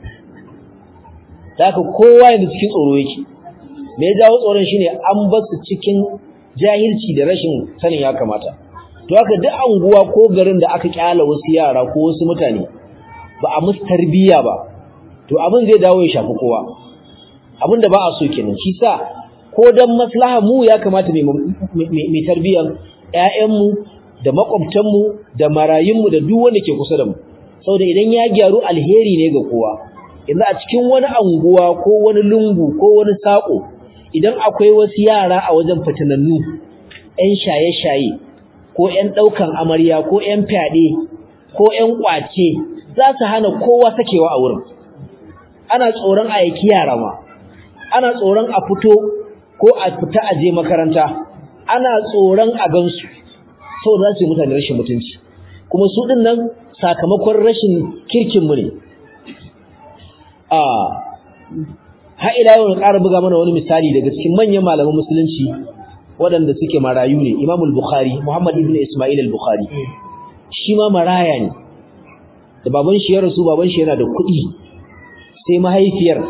da haka kowa yanzu cikin tsoro yake me ya jawo tsoron shine an bar su cikin jahilci da rashin sanin ya kamata to haka duk anguwa ko garin da aka kyala wasu yara ko wasu mutane ba a musu tarbiyya ba to abin zai dawo ya shafi kowa abin da ba a so kenan shi sa ko dan maslaha mu ya kamata mai tarbiyyan ƴaƴanmu da makwabtanmu da marayunmu da duk wanda ke kusa da mu saboda idan ya gyaru alheri ne ga kowa yanzu a cikin wani anguwa ko wani lungu ko wani sako idan akwai wasu yara a wajen fitinannu ƴan shaye-shaye ko ƴan ɗaukan amarya ko ƴan fyaɗe ko ƴan ƙwace za su hana kowa sakewa a wurin ana tsoron a yaki yara ma ana tsoron a fito ko a fita a je makaranta ana tsoron a gansu saboda za su yi mutane rashin mutunci kuma su ɗin nan sakamakon rashin kirkinmu ne a har ila yau ƙara buga mana wani misali daga cikin manyan malaman musulunci waɗanda suke marayu ne Imam al-Bukhari Muhammad ibn Isma'il al-Bukhari shi ma maraya ne da baban shi ya rasu baban shi yana da kuɗi sai mahaifiyar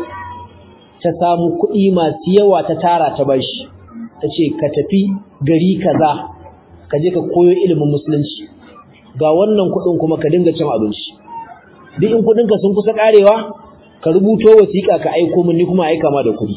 ta samu kuɗi masu yawa ta tara ta bashi ta ce ka tafi gari kaza ka je ka koyo ilimin musulunci ga wannan kuɗin kuma ka dinga cin abinci duk in kuɗinka sun kusa ƙarewa ka rubuto wasiƙa ka aiko min ni kuma aika ma da kuɗi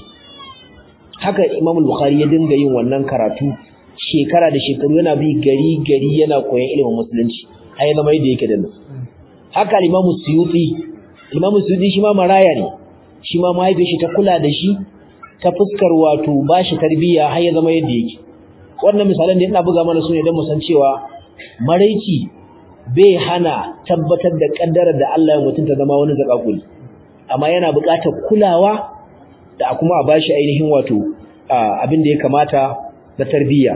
haka Imam Bukhari ya dinga yin wannan karatu shekara da shekaru yana bi gari gari yana koyon ilimin musulunci har ya zama yadda yake da nan haka Imam Suyuti Imam Suyuti shi ma maraya ne shi ma mahaifiyar shi ta kula da shi ta fuskar wato bashi tarbiyya har ya zama yadda yake wannan misalan da ina buga mana su ne don mu san cewa maraici bai hana tabbatar da kaddarar da Allah ya mutunta zama wani zakakuri amma yana buƙatar kulawa da kuma a bashi ainihin wato abin da ya kamata na tarbiyya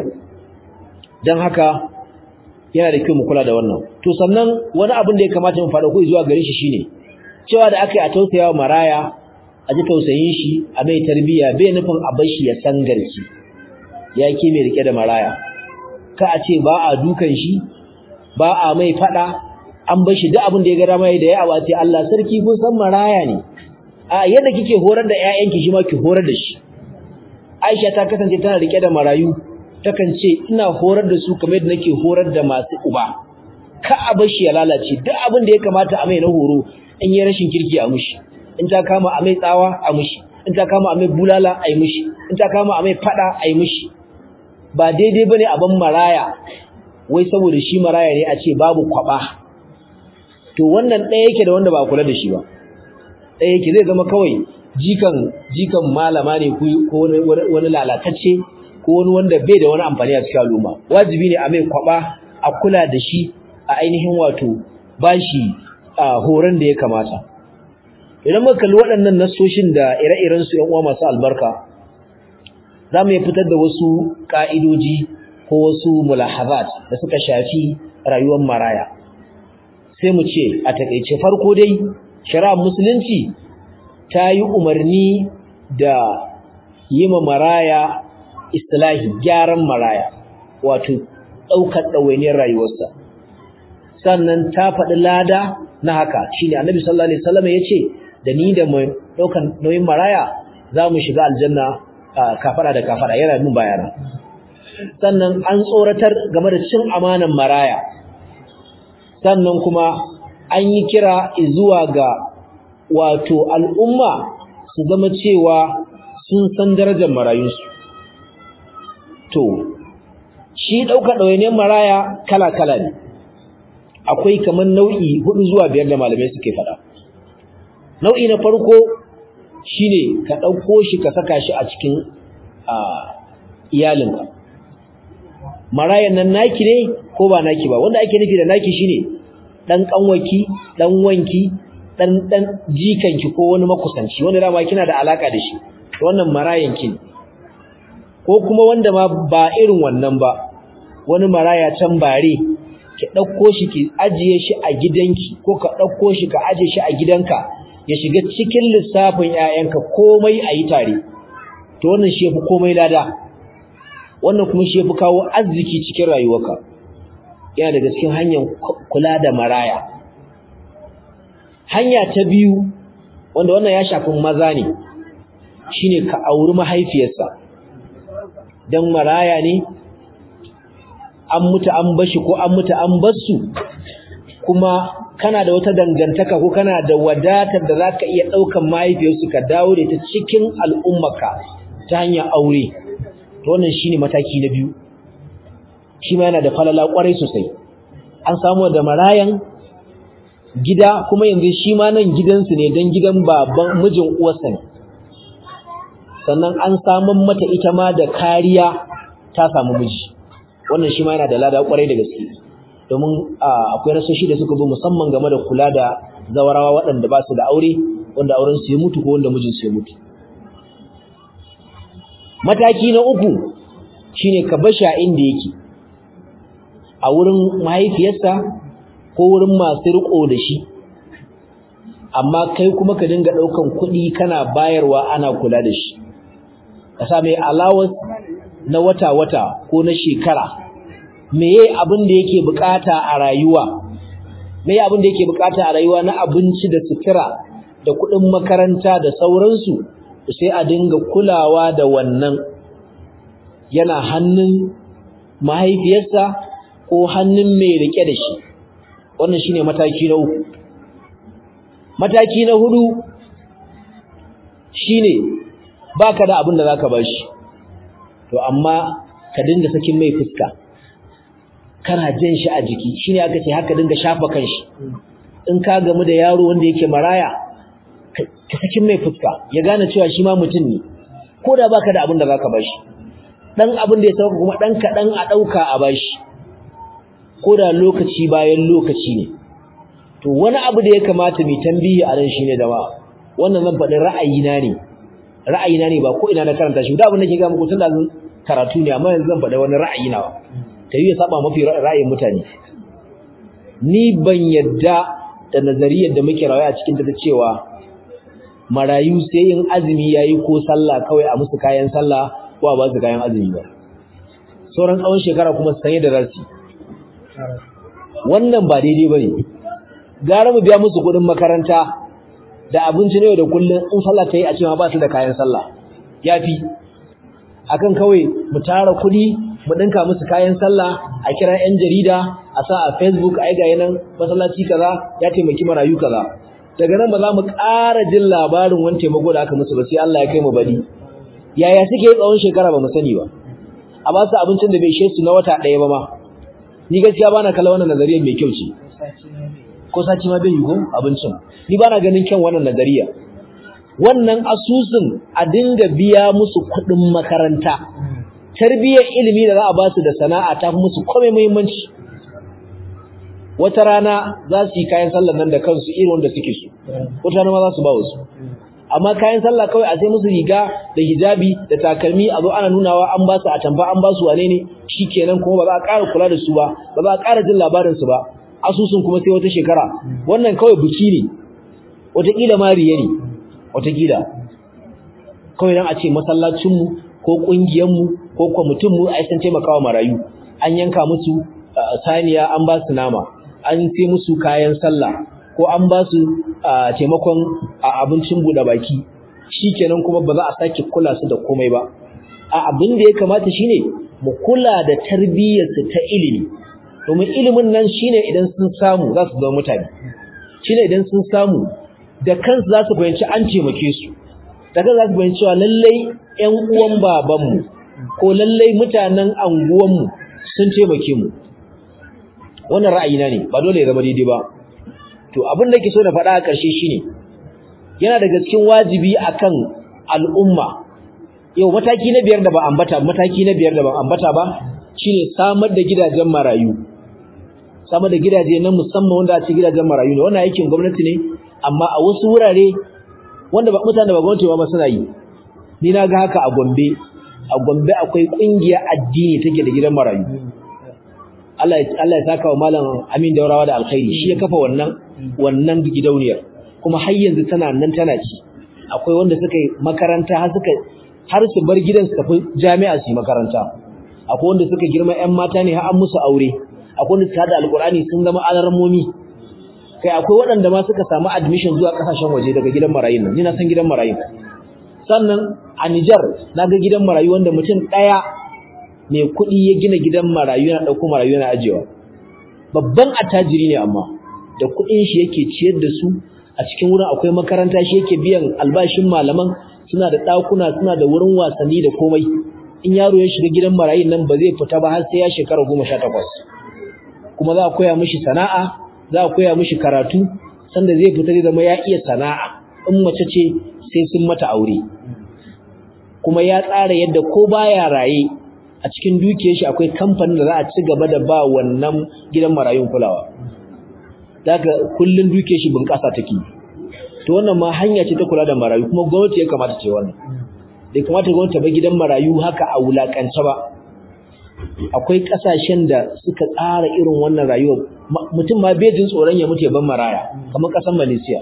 don haka yana da kyau mu kula da wannan to sannan wani abin da ya kamata mu faɗa ko zuwa gare shi shine cewa da aka yi a tausayawa maraya a ji tausayin shi a mai tarbiyya bai nufin a bar shi ya sangarci ya ke mai rike da maraya ka a ce ba a dukan shi ba a mai faɗa an bar shi duk abin da ya ga dama da ya abace Allah sarki kun san maraya ne a yadda kike horar da ƴaƴanki shi ma ki horar da shi Aisha ta kasance tana rike da marayu takan ce ina horar da su kamar yadda nake horar da masu uba ka a bar shi ya lalace duk abin da ya kamata a mai na horo in yi rashin kirki a mushi in ta kama a mai tsawa a mushi in ta kama a mai bulala a yi mushi in ta kama a mai fada a yi mushi ba daidai bane a ban maraya wai saboda shi maraya ne a ce babu kwaba to wannan ɗaya yake da wanda ba kula da shi ba ɗaya yake zai zama kawai jikan jikan malama ne ko wani lalatacce ko wani wanda bai da wani amfani a cikin al'umma wajibi ne a mai kwaba a kula da shi a ainihin wato bashi a horon da ya kamata idan muka kalli waɗannan nassoshin da ire-iren su ƴan uwa masu albarka za mu fitar da wasu ƙa'idoji ko wasu mulahazat da suka shafi rayuwar maraya sai mu ce a takeice farko dai shari'ar musulunci ta yi umarni da yi ma maraya islahi gyaran maraya wato ɗaukar ɗawainiyar rayuwarsa sannan ta faɗi lada na haka shine annabi sallallahu alaihi wasallam ya ce da ni da mai ɗaukar nauyin maraya za mu shiga aljanna kafara da kafara yana min bayana sannan an tsoratar game da cin amanan maraya sannan kuma an yi kira zuwa ga wato al'umma su zama cewa sun san darajar marayunsu to shi ɗauka ɗawainiyar maraya kala-kala ne akwai kamar nau'i hudu zuwa biyar da malamai suke faɗa nau'i na farko shine ka ɗauko shi ka saka shi a cikin iyalinka marayan nan naki ne ko ba naki ba wanda ake nufi da naki shine dan kanwaki dan wanki dan dan jikanki ko wani makusanci wanda dama kina da alaka da shi wannan marayan ki ko kuma wanda ma ba irin wannan ba wani maraya can bare ki dauko shi ki ajiye shi a gidanki ko ka dauko shi ka ajiye shi a gidanka ya shiga cikin lissafin ƴaƴanka komai ayi tare to wannan shi yafi komai lada wannan kuma shi yafi kawo arziki cikin rayuwarka yana daga cikin hanyar kula da maraya hanya ta biyu wanda wannan ya shafi maza ne shine ka auri mahaifiyarsa dan maraya ne an mutu an bashi ko an mutu an bassu kuma kana da wata dangantaka ko kana da wadatar da zaka iya daukan mahaifiyarsu ka dawo da ita cikin al'ummarka ta hanyar aure to wannan shine mataki na biyu shi ma yana da falala kwarai sosai an samu da marayan gida kuma yanzu shi ma nan gidansu ne don gidan baban mijin uwarsa ne sannan an samun mata ita ma da kariya ta samu miji wannan shi ma yana da lada kwarai da gaske domin akwai rasoshi da suka zo musamman game da kula da zawarawa waɗanda ba su da aure wanda auren su ya mutu ko wanda mijin su ya mutu mataki na uku shine ka bashi a inda yake a wurin mahaifiyarsa ko wurin masu riko da shi amma kai kuma ka dinga ɗaukan kuɗi kana bayarwa ana kula da shi ka sa mai allowance na wata-wata ko na shekara meye abin da yake bukata a rayuwa meye abin da yake bukata a rayuwa na abinci da sutura da kuɗin makaranta da sauransu sai a dinga kulawa da wannan yana hannun mahaifiyarsa ko hannun mai rike da shi wannan shine mataki na uku mataki na hudu shine baka da abin da zaka bashi to amma ka dinga sakin mai fuska kana jin shi a jiki shine aka ce haka dinga shafa kanshi in ka gamu da yaro wanda yake maraya ka sakin mai fuska ya gane cewa shi ma mutum ne ko da baka da abin da zaka bashi dan abin da ya sauka kuma dan kadan a dauka a bashi ko da lokaci bayan lokaci ne to wani abu da ya kamata mu tambayi a ran shine da ba wannan zan faɗi ra'ayina ne ra'ayina ne ba ko ina na karanta shi da abin da ke ga muku tun da karatu ne amma yanzu zan faɗi wani ra'ayi nawa ta yi ya saba mafi ra'ayin mutane ni ban yadda da nazariyar da muke rayuwa a cikin ta cewa marayu sai in azumi yayi ko sallah kawai a musu kayan sallah ko a ba su kayan azumi ba sauran tsawon shekara kuma su sanye da rasi wannan ba daidai bane gara mu biya musu kuɗin makaranta da abinci ne da kullun in sallah ta yi a cewa ba su da kayan sallah yafi akan kawai mu tara kuɗi mu dinka musu kayan sallah a kira yan jarida a sa a Facebook ai ga yanan masallaci kaza ya taimaki marayu kaza daga nan ba za mu ƙara jin labarin wani taimako da aka musu ba sai Allah ya kai mu bari yaya suke tsawon shekara ba mu sani ba a ba su abincin da bai ishe su na wata ɗaya ba ma ni gaskiya bana kalla wannan nazariyar mai kyau ce ko sati ma bai yi ko abincin ni bana ganin kyan wannan nazariya wannan asusun a dinga biya musu kuɗin makaranta tarbiyyar ilimi da za a ba su da sana'a ta fi musu komai muhimmanci wata rana za su yi kayan sallah nan da kansu irin wanda suke so wata rana ma za su ba wasu amma kayan sallah kawai a sai musu riga da hijabi da takalmi a zo ana nunawa an ba su a tamba an ba su wane ne shikenan kuma ba za a ƙara kula da su ba ba za a ƙara jin labarin su ba asusun kuma sai wata shekara wannan kawai biki ne wataƙila ma riya ne wataƙila kawai dan a ce masallacinmu ko ƙungiyarmu ko kwamitinmu a san taimakawa marayu an yanka musu saniya an ba su nama an sai musu kayan sallah ko an ba su taimakon abincin buɗe baki shikenan kuma ba za a sake kula su da komai ba a abin da ya kamata shine mu kula da tarbiyyarsu ta ilimi domin ilimin nan shine idan sun samu za su zama mutane shine idan sun samu da kansu za su fahimci an taimake su da kansu za su fahimci cewa lallai ƴan uwan babanmu ko lallai mutanen anguwanmu sun taimake mu wannan ra'ayina ne ba dole ya zama daidai ba to abin da ke so na faɗa a ƙarshe shine yana daga cikin wajibi akan al'umma yau mataki na biyar da ba ambata mataki na biyar da ba ambata ba shine samar da gidajen marayu samar da gidaje na musamman wanda a ce gidajen marayu ne wannan aikin gwamnati ne amma a wasu wurare wanda ba mutane ba gwamnati ba suna yi ni na ga haka a Gombe a Gombe akwai kungiya addini take da gidan marayu Allah Allah ya saka wa malam Amin Daurawa da alkhairi shi ya kafa wannan wannan gidauniyar kuma har yanzu tana nan tana ci akwai wanda suka yi makaranta har suka har su bar gidan su tafi jami'a su yi makaranta akwai wanda suka girma ƴan mata ne har an musu aure akwai wanda suka hada alqur'ani sun zama alarmomi kai akwai waɗanda ma suka samu admission zuwa kasashen waje daga gidan marayun nan ni na san gidan marayun sannan a Niger na ga gidan marayu wanda mutum ɗaya mai kuɗi ya gina gidan marayu yana ɗauko marayu yana ajewa babban attajiri ne amma da kuɗin shi yake ciyar da su a cikin wurin akwai makaranta shi yake biyan albashin malaman suna da ɗakuna suna da wurin wasanni da komai in yaro ya shiga gidan marayun nan ba zai fita ba har sai ya shekara goma sha takwas kuma za a koya mishi sana'a za a koya mishi karatu sanda zai fita zai zama ya iya sana'a in mace ce sai sun mata aure kuma ya tsara yadda ko baya raye a cikin dukiyar shi akwai kamfanin da za a ci gaba da ba wannan gidan marayun kulawa daga kullun dukiyar shi bunƙasa take to wannan ma hanya ce ta kula da marayu kuma gwamnati ya kamata ce wannan bai kamata gwamnati ba gidan marayu haka a wulakance ba akwai kasashen da suka tsara irin wannan rayuwa mutum ma bai jin tsoron ya mutu ya ban maraya kamar kasar Malaysia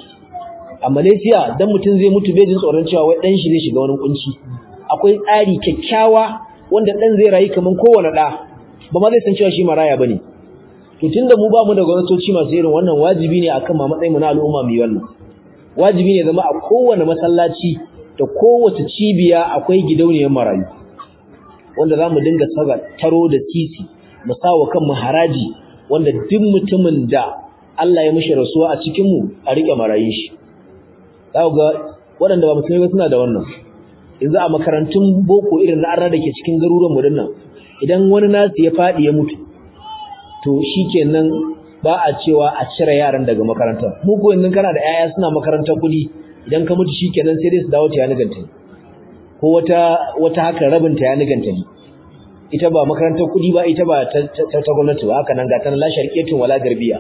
a Malaysia dan mutum zai mutu bai jin tsoron cewa wai dan shi zai shiga wani kunci akwai tsari kyakkyawa wanda dan zai rayu kaman kowane da ba ma zai san cewa shi maraya bane to tunda mu ba mu da gwamnatoci masu irin wannan wajibi ne akan ma matsayin mu na al'umma mu yi wannan wajibi ne zama a kowane masallaci da kowace cibiya akwai gidauniyar marayu wanda za mu dinga saka taro da sisi mu sawa kanmu haraji wanda duk mutumin da Allah ya mishi rasuwa a cikin mu a rike marayun shi za ga waɗanda ba musulmai ba suna da wannan yanzu a makarantun boko irin na arna da ke cikin garuruwan mu dinnan idan wani nasu ya faɗi ya mutu to shikenan ba a cewa a cire yaran daga makaranta mu ko yanzu kana da yaya suna makarantar kuɗi idan ka mutu shikenan sai dai su dawo ta ganta ko wata wata haka rabin ta ganta ne ita ba makarantar kuɗi ba ita ba ta, ta, gwamnati ba haka nan ga tana la sharqiyatun wala garbiya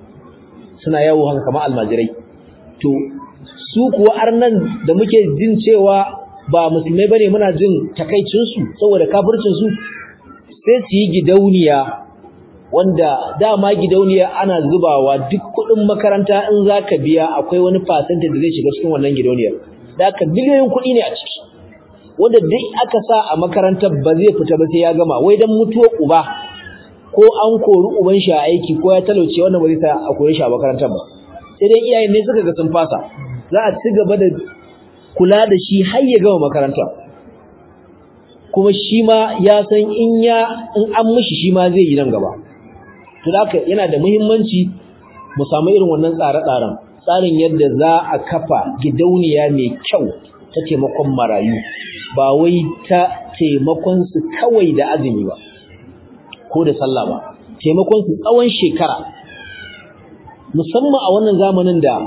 suna yawo haka kamar almajirai to su kuwa arnan da muke jin cewa ba musulmai bane muna jin takaicin su saboda kafircin su sai su yi gidauniya wanda dama gidauniya ana zubawa duk kuɗin makaranta in zaka biya akwai wani percentage da zai shiga cikin wannan gidauniyar da aka biliyoyin kuɗi ne a ciki wanda duk aka sa a makarantar ba zai fita ba sai ya gama wai dan mutuwar uba ko an kori uban shi a aiki ko ya talauce wannan ba zai sa a koyi shi a makarantar ba sai dai iyayen ne suka ga sun fasa za a ci gaba da kula da shi har ya gama makaranta kuma shi ma ya san in ya in an mishi shi ma zai yi nan gaba to haka yana da muhimmanci mu samu irin wannan tsare-tsaren tsarin yadda za a kafa gidauniya mai kyau ta taimakon marayu ba wai ta taimakon su kawai da azumi ba ko da sallah ba taimakon su tsawon shekara musamman a wannan zamanin da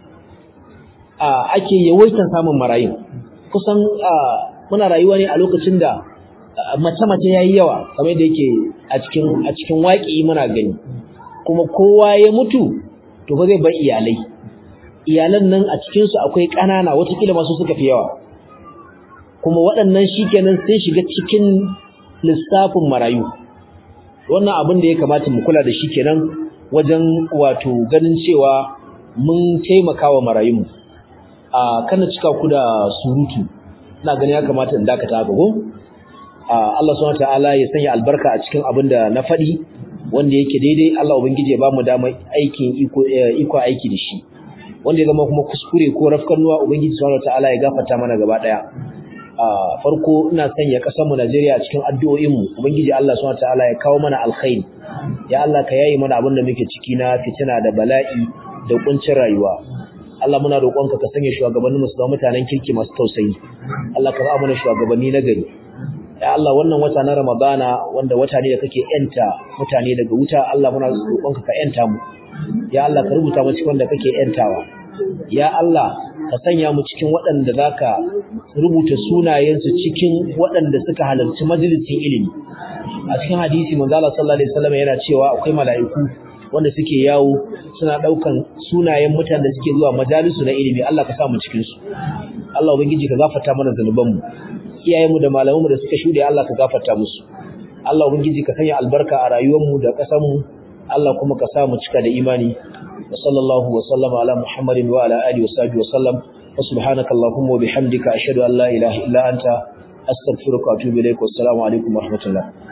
ake yawaitar samun marayu kusan muna rayuwa ne a lokacin da mace-mace yayi yawa kamar da yake a cikin a cikin waƙi muna gani kuma kowa ya mutu to ba zai bar iyalai iyalan nan a cikin su akwai ƙanana watakila masu suka fi yawa kuma waɗannan shikenan sun shiga cikin lissafin marayu wannan abin da ya kamata mu kula da shi kenan wajen wato ganin cewa mun taimaka wa marayunmu a kana cika ku da surutu ina ganin ya kamata in dakata haka ko Allah subhanahu wataala ya sanya albarka a cikin abin da na faɗi wanda yake daidai Allah ubangiji ya bamu damar aikin iko iko aiki da shi wanda ya zama kuma kuskure ko rafkanuwa ubangiji subhanahu wataala ya gafarta mana gaba daya farko ina sanya kasar mu Najeriya a cikin addu'o'in mu ubangiji Allah subhanahu wataala ya kawo mana alkhairi ya Allah ka yayi mana abin da muke ciki na fitina da bala'i da kuncin rayuwa Allah muna roƙonka ka sanya shugabannin mu su zama mutanen kirki masu tausayi Allah ka ba mana shugabanni na gari ya Allah wannan wata na Ramadana wanda wata ne da kake yanta mutane daga wuta Allah muna roƙonka ka yanta mu ya Allah ka rubuta mu cikin wanda kake yantawa ya Allah ka sanya mu cikin waɗanda zaka rubuta sunayensu cikin waɗanda suka halarci majalisin ilimi a cikin hadisi manzo Allah sallallahu alaihi wasallam yana cewa akwai mala'iku wanda suke yawo suna daukan sunayen mutanen da suke zuwa majalisu na ilimi Allah ka sa mu cikin su Allah ubangiji ka gafarta mana zanuban mu iyayen mu da malaman mu da suka shude Allah ka gafarta musu Allah ubangiji ka sanya albarka a rayuwar mu da kasan mu Allah kuma ka sa mu cika da imani wa sallallahu wa sallama ala muhammadin wa ala alihi wa sahbihi wa sallam wa subhanaka allahumma wa bihamdika ashhadu an la ilaha illa anta astaghfiruka wa atubu ilaik wa assalamu alaikum wa rahmatullah